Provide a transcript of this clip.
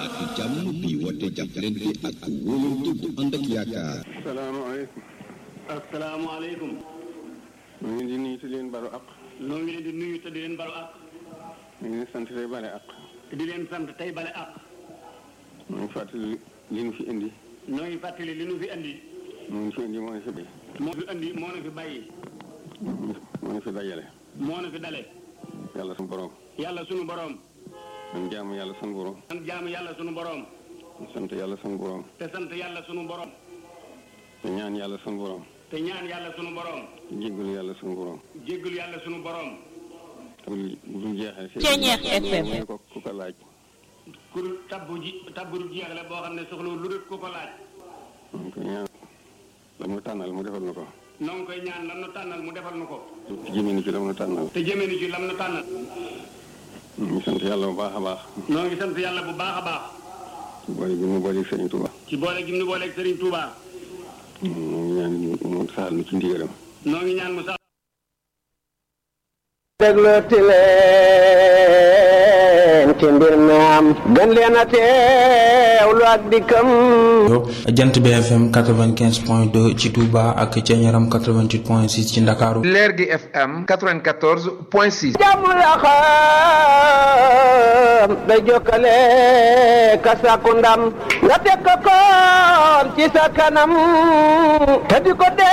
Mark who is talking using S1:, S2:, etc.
S1: baatu jàmm bi woote jàppalante ak wóolante bu ànd ak yaakaar.
S2: salaamaaleykum.
S3: asalaamaaleykum.
S2: ñu ngi leen di nuyu te di leen balu ak.
S3: noo ngi leen di nuyu te di leen balu ak.
S2: ñu ngi leen sant tey bale ak.
S3: te di leen sant tey bale ak.
S2: ñu ngi fàttali li nu fi indi.
S3: noo ngi fàttali li nu fi andi.
S2: moo ñu fi indi moo ñu fi bay.
S3: moo fi andi moo nu fi bàyyi.
S2: moo ñu fi dajale.
S3: moo nu fi dale.
S2: yàlla sunu borom.
S3: yàlla sunu borom.
S2: man jaamu yàlla sunu borom.
S3: sant jaamu yàlla sunu borom.
S2: sant yàlla sunu borom.
S3: te sant yàlla sunu borom.
S2: te ñaan yàlla sunu borom.
S3: te ñaan yàlla sunu borom.
S2: jéggalu yàlla sunu borom.
S3: jéggalu yàlla sunu borom.
S2: te bu dul jeexee.
S4: Ceeñeex FM.
S2: mooy ko ku ko laaj.
S3: ku tabbu ji tabbu du jeexle boo xam ne soxla lu dul ku ko laaj.
S2: ñu ko ñaan la mu tànnal mu defal na ko.
S3: noo ngi koy ñaan lam nu tànnal mu defal nu ko.
S2: te jëmee ni ci la mu tànnal.
S3: te jëmee ni ci lam nu tànnal.
S2: ñu ngi sant yàlla bu baax a baax.
S3: noo ngi sant yàlla bu baax a baax.
S2: ci boole gi mu boole Sëriñ Tuuba.
S3: ci boole gi mu booleeg Serigne Touba.
S2: ñu ngi ñaan mu saxal nu ci ndigalam.
S3: noo ngi ñaan mu sax.
S5: déglooti leen ci mbir mi am gën leen a teewlu ak dikkam
S6: jant BFM 95 point 2 ci Touba ak ca Ñaram 88 point 6 ci Ndakaaru
S7: leer gi FM 94 point 6.
S5: jàmm la xam day jokkale ka sàkku ndam nga teg ko koon ci sa kanam te di ko dee